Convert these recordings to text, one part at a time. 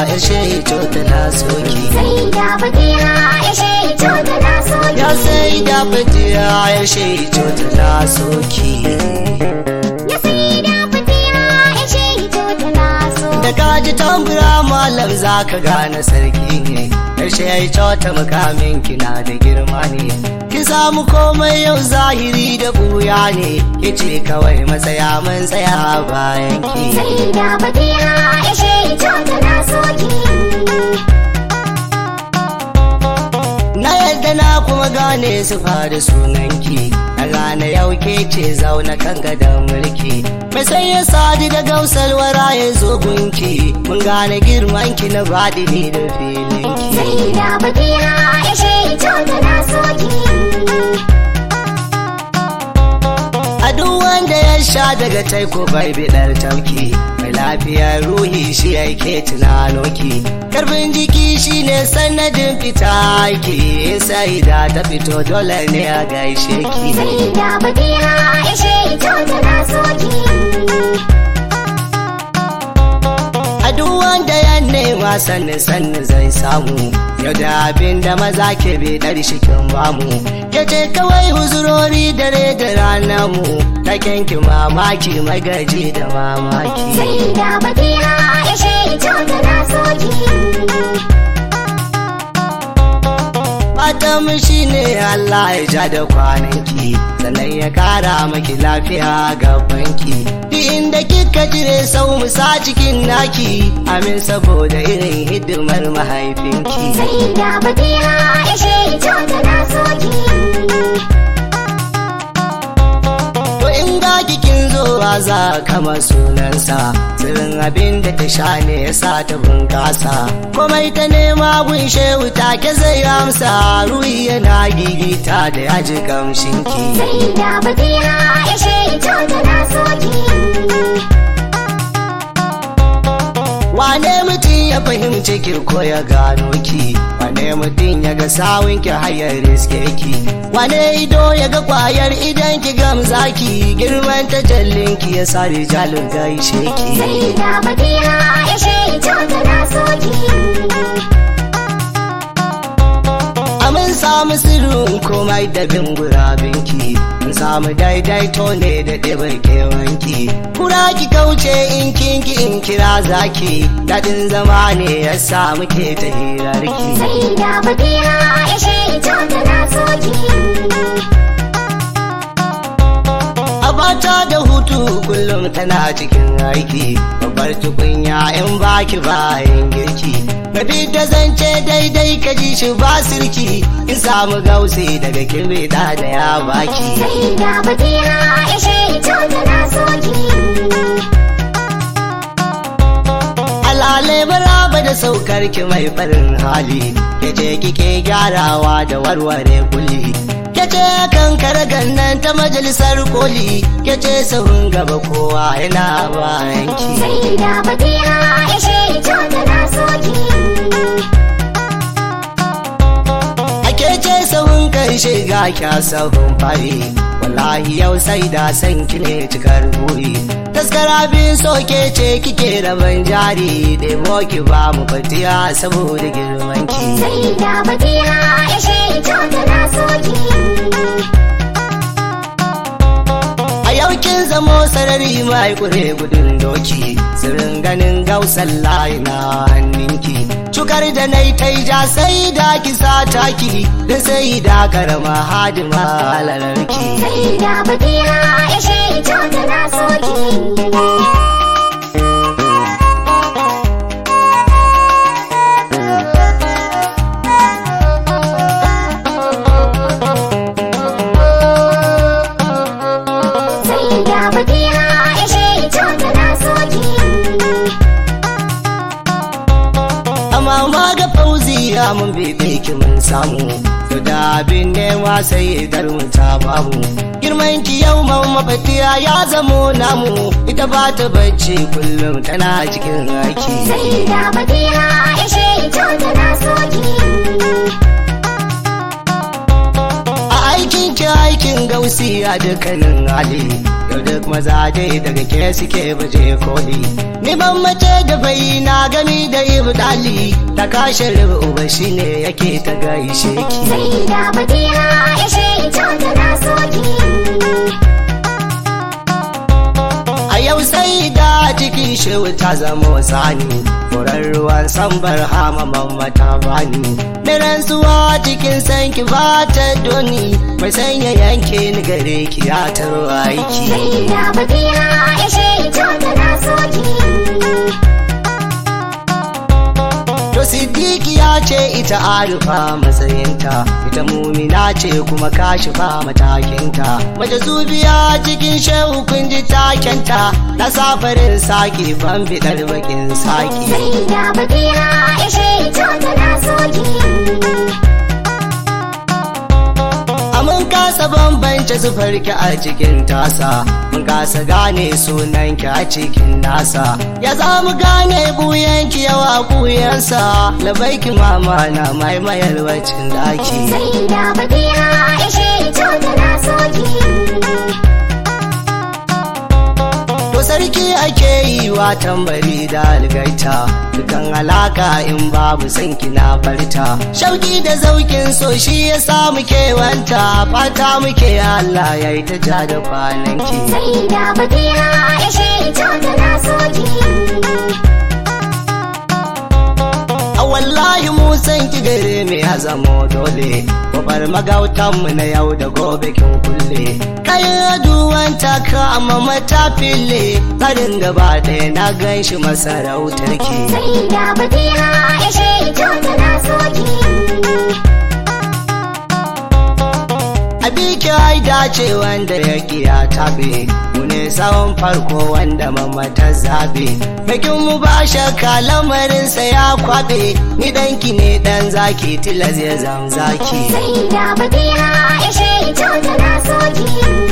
ya shaito ta na soki sai da fatiha ya shaito ta na soki ya sai da fatiya ya shaito ta na soki ya sai da fatiha ya shaito ta na soki da kaji tambura malam za ka gane sarki ne ƙarshe ya yi cota mukamin kina da girma ne ki samu komai yau zahiri da buya ne ki ce kawai matsaya mun tsaya bayan ki sai da fatiha ya shaito ta na soki na yadda na kuma gane su fara sunanki a rana yau ke ce zauna kan gadon mulki mai sai ya sadi da gausar wara ya zo gunki mun gane girmanki na baɗini da filinki sai da fatiha ya shaito ta na soki A duk wanda ya sha daga taiko bai bidar tauki mai lafiyar ruhi shi yake tunanoki karfin jiki shine sanadin fita aiki sai da ta fito dole ne a gaishe ki sai da fatiha ya shaito ta na soki a duk wanda ya nema sannin sannin zai samu yau da abin da maza ke bidar shikin bamu ya ce kawai huzurori dare da rana mu taken ki mamaki magaji da mamaki sai da fatiha ya shaito ta na soki Fatan shi ne Allah ya ja da kwananki sannan ya kara maki lafiya gabanki duk inda kika jire sau musa cikin naki amin saboda irin hidimar mahaifinki sai da fatiha ya shaito ta na soki to in ga kikin zowa za kama sunansa sirrin abin da ta sha ne ya sa ta bunkasa komai ta nema gun shehu take zai amsa ruhi yana gigita da yaji kamshinki sai da fatiha ya shaito ta na soki Wane mutum ya fahimci ki ko ya gano ki, wane mutum ya ga sawun ki hayar riske ki, wane ido ya ga kwayar idan ki gamza ki, girman ta jallin ki ya sa rijalin gaishe ki. sai da fatiha ya shaito ta na soki Amin samu sirrin komai da bin gurabinki, mun samu daidaito ne da ɗibar kewanki. Kura ki kauce in kinki in kira zaki, daɗin zama ne ya sa muke ta hirarki. sai da fatiha ya shaito ta na soki Abata da hutu kullum tana cikin aiki, babbar tukunya in baki bayan girki. Mafi da zance daidai ka ji shi ba sirki, in samu gausi daga kirbe da ya baki. sai da fatiha ya shaito ta na soki Alale maraba da saukar ki mai farin hali, ke ce kike gyarawa da warware kuli. Ke ce kan karagan nan ta majalisar koli, ke ce sahun gaba kowa yana bayan ki. sai da fatiha ya shaito ta na soki Ake ce sahun kai shiga kya sahun fari Wallahi yau sai da san ki ne cikar buri Taskara bin soke ce kike raban jari Ɗebo ki ba mu fatiya saboda girman ki sai da fatiha ya shaito ta na soki A yau kin zamo sarari mai kure gudun doki Sirrin ganin gausan layi na hannunki Cukar da na yi ta ja sai da ki sa taki Da sai da karama hadima halararki sai da fatiha ya shaito ta na soki sai da fatiha ya shaito ta na soki amma ma ga fauzi ya mun bebe ki mun samu to da abin nema sai idar mu ta bamu girman ki yau man mafatiya ya zamo namu ita ba ta bacci kullum tana cikin aiki sai da fatiha ya shaito ta na soki a aikin ki aikin gausi a dukkanin hali yau duk maza dai daga ke suke baje koli ni ban mace da bai na gami da ibdali ta kashe uba shine yake ta gaishe ki sai da fatiha ya shehi kyauta na soki a yau sai da cikin shehu ta zama sani furar ruwan sambar hama mamata bani da rantsuwa cikin sanki ba ta doni mai sanya yanke ni gare ki ya taro aiki sai da fatiha ya shehi kyauta na soki To Siddiqi ya ce ita arifa matsayinta, ita mumina ce kuma kashifa matakinta. Mace zubiya cikin shehu kun ji takenta, na safarin saki ban bidar bakin saki. sai da fatiha ya shehi kyauta na soki Mun kasa bambance zufarki a cikin tasa, mun kasa gane sunanki a cikin nasa. Ya za mu gane buyanki yawa buyansa, labaiki mama na maimayar wacin daki. sai da fatiha ya shehi kyauta na soki To sarki ake yi wa tambari da algaita dukan alaka in babu san kina farta shauki da zaukin so shi ya sa muke wanta fata muke Allah ya yi ta ja da kwananki sai da fatiha ya shehi kyauta na soki a wallahi mu san ki gare me ya zamo dole gobar magautan mu na yau da gobe kin kulle kayan aduwan taka amma mata fille harin gaba ɗaya na gan shi masarautar ki sai da fatiha ya shehi kyauta na soki Abiki ai dace wanda ya kiya tabe mu ne tsawon farko wanda mama ta zabe bikin mu ba shakka lamarinsa ya kwabe ni danki ne dan zaki tilas ya zam zaki sai da fatiha ya shehi kyauta na soki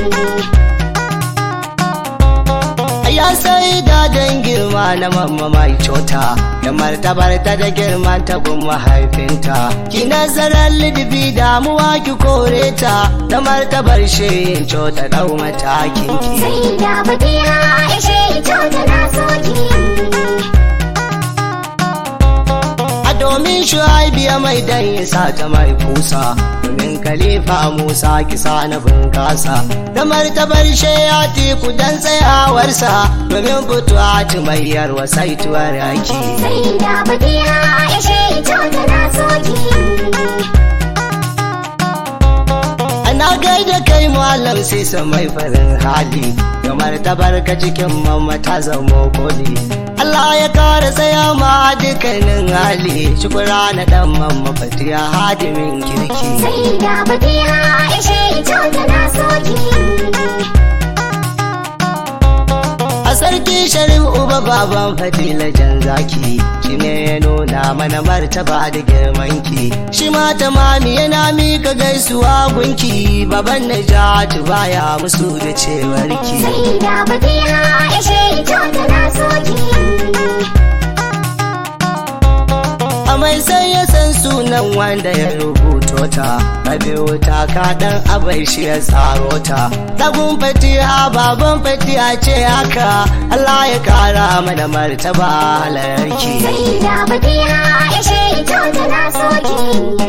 ya sai da dan girma na mamma mai cota da martabar ta da girman ta gun mahaifinta ki nazarar lidibi damuwa ki kore ta da martabar shehin cota dau matakin ki sai da fatiha ya shehi kyauta na soki a domin shuaibiya mai dan isa ta mai fusa domin khalifa musa kisa na bunkasa da martabar shayati ku dan tsayawarsa domin fituwa mai yarwa saituwar yaki sai da fatiha ya shehi kyauta na soki ana gaida kai malam sai sa mai farin hali da martabar ka cikin mamma ta zamo koli Allah ya kara tsaya ma dukkanin hali shukura na dan mamma fatiya hadimin kirki sai da fatiha ya shehi kyauta na soki A sarki sharif uba baban fadila jan zaki shi ne ya nuna mana martaba da girmanki shi ma tamami yana mika gaisuwa gunki baban najatu baya musu da cewarki sai da fatiha ya shehi kyauta na soki a mai sai ya san sunan wanda ya rubuto ta biyo ta kaɗan abai shi ya tsaro ta dagun fatiha baban fatiha ce haka Allah ya kara mana martaba halarki sai da fatiha ya shehi kyauta na soki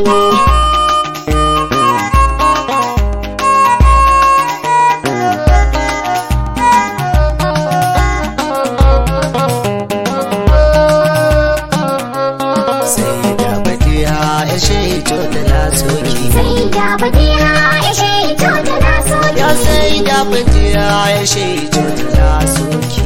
sai da fatiha ya shaito da na soki sai da fatiha ya shehi kyauta na soki ya sai da fatiha ya shaito da na soki